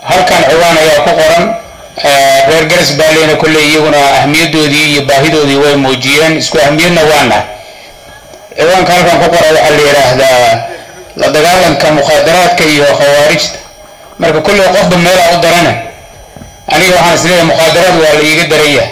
halkan ciwaan ayaa ku qoran reer garas baaleyna kolley iyaguna ahmiyadoodii iyo baahidoodii way muujiyeen isku ahmiyadna waana ciwaanka halkan ku qoran waxaa la yidhaahdaa la dagaalanka mukhaadaraadka iyo khawaarijta marka kolley qofba meelaa u darana aniga waxaan isleeyahay mukhaadaraad waa la iiga daranya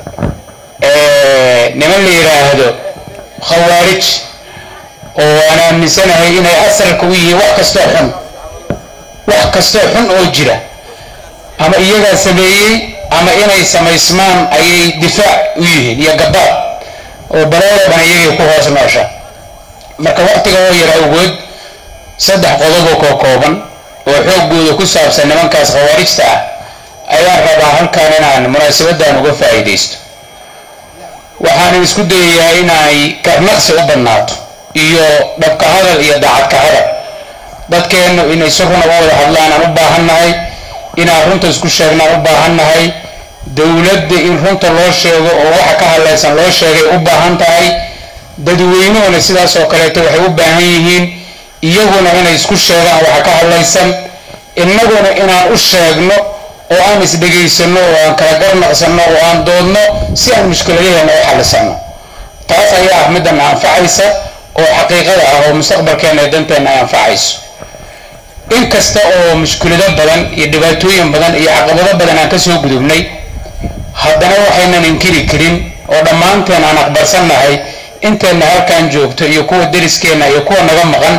niman la yidhaahdo khawaarij oo aan aaminsanahay inay asalka u yihiin wax kastoo xun wax kastoo xun oo jira ama iyagaa sameeyey ama inay samaysmaan ayay difaac u yihiin iyo gabaad oo balooda dhan iyagay ku hoos noosha marka waqtiga oo yara awgood saddex qodoboo koo kooban oo xooggooda ku saabsan nimankaas khawaarijta ah ayaan rabaa halkan inaan munaasabadan uga faa'iidaysto waxaanan isku dayayaa inay karnaqsi u badnaato iyo dhabka hadal iyo daacadka hadal dadkeennu inay si runa u wada hadlaan aan u baahannahay inaan runta isku sheegnaan u baahannahay dowladda in runta loo sheego oo waxa ka hadlaysan loo sheegay u baahan tahay dadweynuhuna sidaas oo kaleeto waxay u baahan yihiin iyaguna inay isku sheegaan waxa ka hadlaysan innaguna inaan u sheegno oo aan isdhegaysano oo aan kala garnaqsano oo aan doodno si aan mushkiladaheenna u xallisano taas ayaa ah middan anfacaysa oo xaqiiqada ah oo mustaqbalkeena ee danteenna ay anfacayso inkasta oo mushkilado badan iyo dhibaatooyin badan iyo caqabado badan aan kasoo gudubnay haddana waxaynan inkiri karin oo dhammaanteen aan aqbalsannahay inteenna halkan joogto iyo kuwa deriskeenna iyo kuwa naga maqan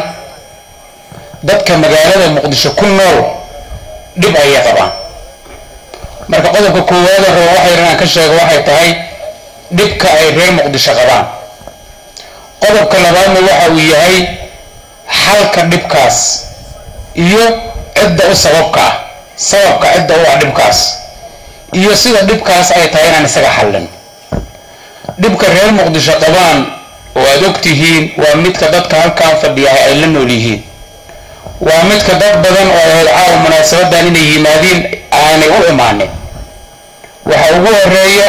dadka magaalada muqdisho ku nool dhib ayay qabaan marka qodobka koowaada rabo waxay inaan ka sheego waxay tahay dhibka ay reer muqdisho qabaan qodobka labaadna waxa uu yahay xalka dhibkaas iyo cidda u sababka ah sababka cidda u ah dhibkaas iyo sida dhibkaas ay tahay inaan isaga xallin dhibka reer muqdisho qabaan oo aad og tihiin waa midka dadka halkan fadhiyahay ay la nool yihiin waa midka dad badan oo ahayd caawa munaasabadan inay yimaadiin aanay u imaanin waxa ugu horeeya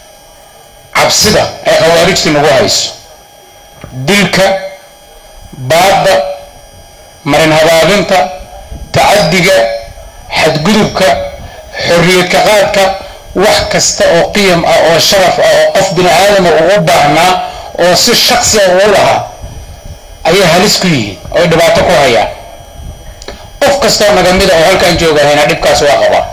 cabsida ay khawaarijtu nagu hayso dilka baadda marin habaabinta tacadiga xadgudubka xorriyadka qaadka wax kasta oo qiyam ah oo sharaf ah oo qof bini aadama uu u baahnaa oo si shaksi a uu lahaa ayay halis ku yihiin oo dhibaato ku hayaan qof kastoo naga mida oo halkaan joogahayna dhibkaas waa qabaa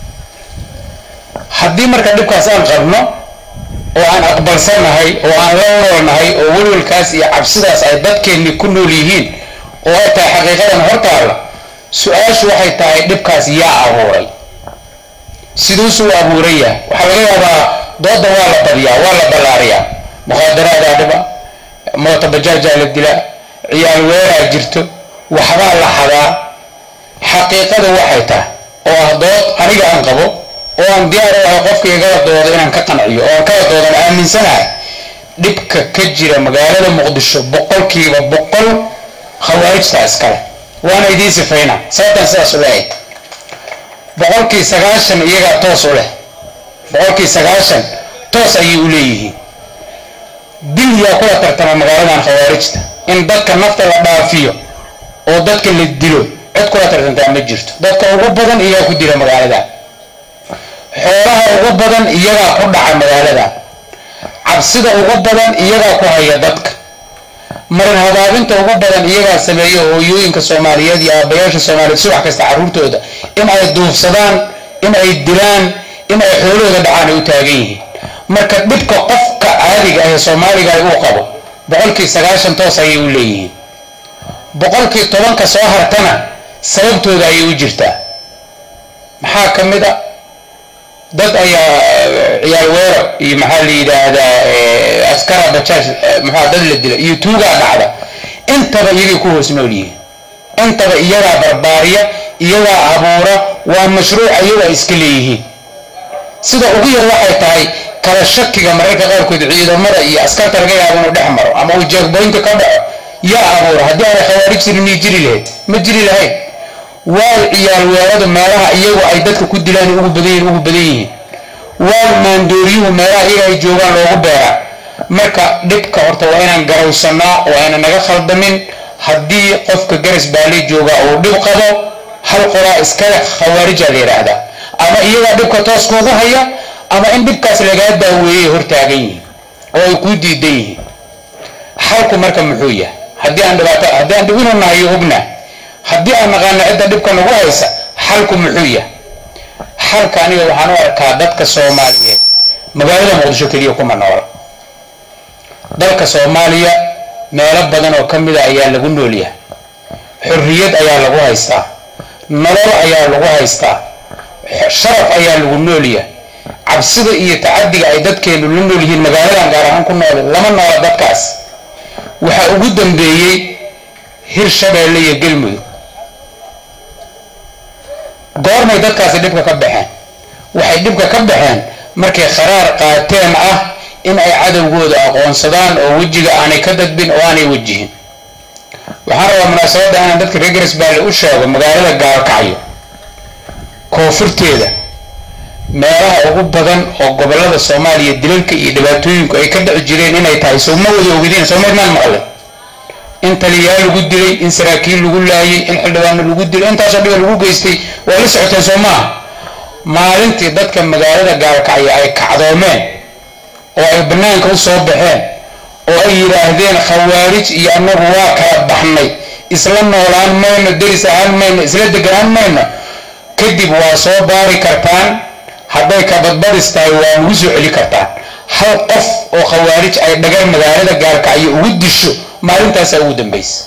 haddii marka dhibkaas aan qabno oo aan aqbalsannahay oo aan la noolnahay oo welwalkaas iyo cabsidaas ay dadkeenni ku nool yihiin oo ay tahay xaqiiqadan hortaalla su-aashu waxay tahay dhibkaas yaa abuuray siduusuu abuuran yahay waxaa laga yaabaa dooda waa la badiyaa waa la ballaariyaa mukhaadaraada dhiba moota bajaajaa la dilaa ciyaal weeraa jirto waxbaa la xadaa xaqiiqada waxay tahay oo ah dood aniga aan qabo oo aan diyaar u ahay qofka igala doodo inaan ka qanciyo oo aan kala doodan aaminsanahay dhibka ka jira magaalada muqdisho boqolkiiba boqol khawaarijta iskale waana idiin sifayna sababtan sidaas u leeyahay boqolkii sagaashan iyagaa toos u leh boqolkii sagaashan toos ayay u leeyihiin dil yaa kula tartama magaaladan khawaarijta in dadka nafta la dhaafiyo oo dadka la dilo cid kula tartantaa ma jirto dadka ugu badan iyagaa ku dila magaalada xoolaha ugu badan iyagaa ku dhaca magaalada cabsida ugu badan iyagaa ku haya dadka marin habaabinta ugu badan iyagaa sameeya hooyooyinka soomaaliyeed iyo aabayaasha soomaaliyeed subax kasta carruurtooda in ay duufsadaan in ay dilaan in ay xoolahooda dhacaan ay u taagan yihiin marka dhibka qofka caadiga ah ee soomaaliga uu qabo boqolkii sagaashan toos ayay u leeyihiin boqolkii tobanka soo hartana sababtooda ayay u jirtaa maxaa ka mid a dad ayaa ciyaal weero iyo maxaa la yidhaahdaa askara bajaaj maxaa dad la dila iyo tuugaa dhacda intaba iyagay ku hoos nool yihiin intaba iyagaa barbaariya iyagaa abuura waa mashruuc iyagaa iska leeyihiin sida ugu yar waxay tahay kala shakiga mararka qaarkood ciidamada iyo askarta laga yaabo inuu dhex maro ama uu jeegboynta ka dhaco yaa abuura haddii aanay khawaarij jirin miyay jiri lahayd ma jiri lahayd waay ciyaal weeradu meelaha iyagu ay dadka ku dilaan ugu badan ugu badan yihiin waay maandooryuhu meelaha iyaga ay joogaan loogu beeraa marka dhibka horta waa inaan garawsanaa oo ayna naga khaldamin haddii qofka garas baali jooga uu dhib qabo hal qolaa iskale khawaarijaa la yidhaahdaa ama iyagaa dhibka toos kuugu haya ama in dhibkaas lagaa daaweeyey hortaagan yihiin oo ay kuu diidan yihiin xalku marka muxuu yahay haddii aan dhibaato haddii aan dhibinu nahayo ogna haddii aan naqaano cidda dhibka nagu haysa xalku muxuu yahay xalka aniga waxaan u arkaa dadka soomaaliyeed magaalada muqdisho keliya kuma noola dalka soomaaliya meelo badan oo ka mida ayaa lagu noolyahay xorriyad ayaa lagu haystaa nolol ayaa lagu haystaa sharaf ayaa lagu noolyahay cabsida iyo tacadiga ay dadkeenu la nool yihiin magaaladan gaar ahaan ku nool lama noola dadkaas waxaa ugu dambeeyey hir shabeelle iyo galmudug goormay dadkaasi dhibka ka baxeen waxay dhibka ka baxeen markay kharaar qaateen ah in ay cadowgooda aqoonsadaan oo wejiga aanay ka dadbin oo aanay wejihin waxaan rabaa munaasabadda inaan dadka reer garisbaale u sheego magaalada gaalkacyo koonfurteeda meelaha ugu badan oo gobolada soomaaliya dilalka iyo dhibaatooyinku ay ka dhici jireen inay tahay sowma wada ogideen soomaydnaan maqle in taliyaal lagu dilay in saraakiil lagu laayay in xildhibaano lagu dilay intaasoo dhiba lagu geystay waa la socoteen soo maaha maalintii dadka magaalada gaalkacyo ay kacdoomeen oo ay bannaanka u soo baxeen oo ay yidhaahdeen khawaarij iyo annagu waa kala baxnay isla noolaan mayno deris ahaan mayno isla deganaan mayno kadib waa soo baari kartaan hadday kabadbadis tahay waa ugu soo celi kartaan hal qof oo khawaarij ay dhagar magaalada gaalkacyo ugu disho maalintaasaa ugu dambaysa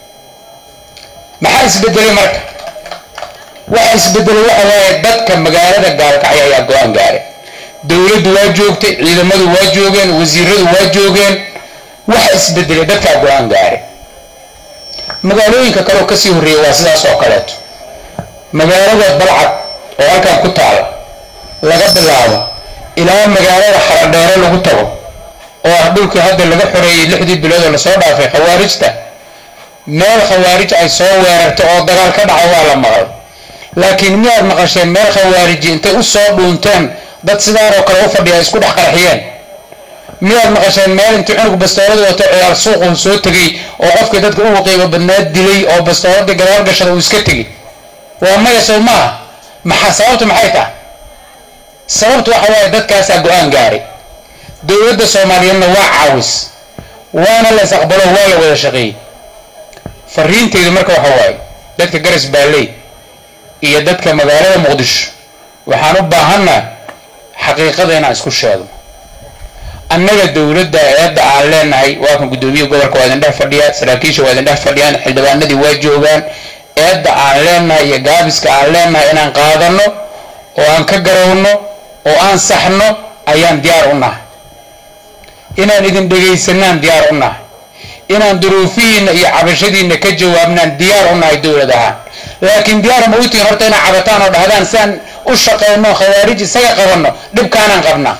maxaa isbedelay marka waxa isbedelay waxa waaye dadka magaalada gaalkacyo ayaa go-aan gaaray dowladdu waa joogtay ciidamadu waa joogeen wasiiradu waa joogeen waxa isbedelay dadkaa go-aan gaaray magaalooyinka kaleoo kasii horreeya waa sidaas oo kaleeto magaalada balcad oo halkan ku taala laga bilaabo ilaa magaalada xaradheere lagu tago oo ah dhulkii hadda laga xoreeyey lixdii bilood oo lasoo dhaafay khawaarijta meel khawaarij ay soo weerartay oo dagaal ka dhaca waa la maqlay laakiin miyaad maqasheen meel khawaariji intay u soo dhuunteen dad sidaan oo kale u fadhiya isku dhex qarxiyeen miyaad maqasheen meel intii cunug bastoolada wato ciyaar suuqu soo tegay oo qofkii dadka ugu qiimo badnaa dilay oo bastooladii gadaal gashada uu iska tegay waa maya sow maaha maxaa sababtu maxay tahay sababtu waxa waaye dadkaasaa go-aan gaaray dowladda soomaaliyeedna waa caawis waana la is aqbalo waa la wada shaqeeyey fariinteydu marka waxa waaye dadka garas baalley iyo dadka magaalada muqdisho waxaan u baahanna xaqiiqada inaan isku sheegno annaga dowladda eedda aan leenahay waa kan guddoomiye gobolka waa idin dhex fadhiyaa saraakiisha waa idin dhex fadhiyaan xildhibaanadii waa joogaan eedda aan leenahay iyo gaabiska aan leenahay inaan qaadano oo aan ka garowno oo aan saxno ayaan diyaar u nahay inaan idin dhegaysanaan diyaar u nahay inaan duruufihiinna iyo cabashadiinna ka jawaabnaan diyaar u nahay dowlad ahaan laakiin diyaar ma utihin horta inaad cabataan oo dhahdaan si aan u shaqayno khawaarij isaga qabanno dhibkaanaan qabnaa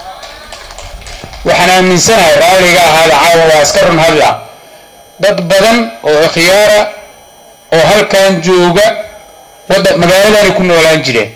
waxaan aaminsanahay raalliga ahaada caawa waa iska run hadla dad badan oo ikhyaara oo halkan jooga wada magaaladanay ku noolaan jireen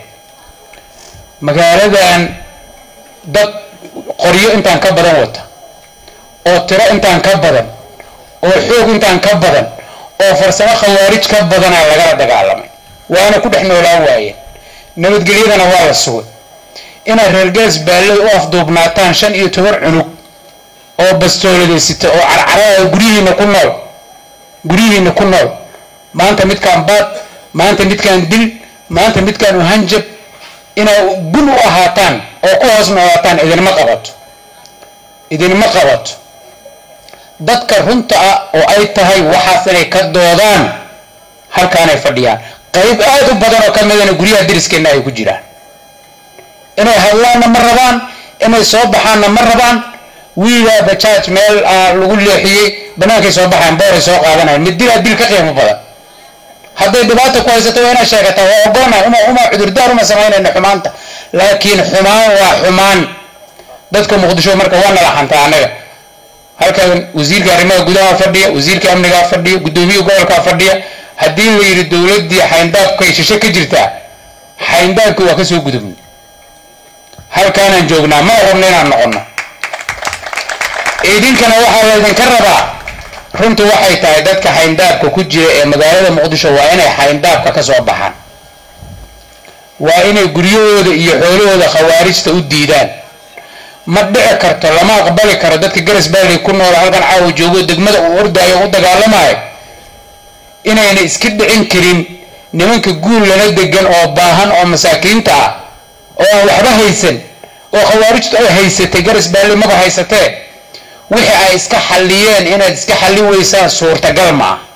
magaaladan dad qoryo intaan ka badan wata oo tiro intaan ka badan oo xoog intaan ka badan oo farsamo khawaarij ka badanaa lagala dagaalamay waana ku dhex noolaan waayeen nabadgelyadana waa la sugay inaad reer gaas baalley u afduubnaataan shan iyo toban cunug oo bastooladaysita oo carcarada guryihiina ku nool guryihiina ku nool maanta midkaan baad maanta midkaan dil maanta midkaan uhanjab inaa gun u ahaataan oo ku hoos noolaataan idinma qabato idinma qabato dadka runta ah oo ay tahay waxaas inay ka doodaan halkaanay fadhiyaan qayb aad u badan oo ka midana guryaha dariskeenna ay ku jiraan inay hadlaanna ma rabaan inay soo baxaanna ma rabaan wiilaa bajaaj meel lagu leexiyey bannaankay soo baxayan booray soo qaadanayan mid dilaa dil ka qiimo badan hadday dhibaata ku haysato waa inaad sheegataa waa ogoona uma uma cudurdaar uma samaynayna xumaanta laakiin xumaan waa xumaan dadka muqdisho marka waa nala xantaa annaga halkan wasiirka arrimaha gudaha fadhiya wasiirka amnigaa fadhiya guddoomiya gobolkaa fadhiya haddii la yidhi dowladdii xayndaabkay shishe ka jirtaa xayndaabkii waa kasoo gudubna halkaanaan joognaa ma rabno inaan noqono idinkana waxaa laydinka rabaa runtu waxay tahay dadka xayndaabka ku jira ee magaalada muqdisho waa inay xayndaabka ka soo baxaan waa inay guryahooda iyo xoolahooda khawaarijta u diidaan ma dhici karto lama aqbali karo dadka garas baalley ku nool halkan caawa joogo degmada uu ordaayo u dagaalamayo inayna iska dhicin karin nimanka guul lana degan oo baahan oo masaakiinta ah oo aan waxba haysan oo khawaarijtu ay haysatay garas baalley maba haysatee wixii ay iska xalliyeen inaad iska xalli weysaan suurtagal ma ah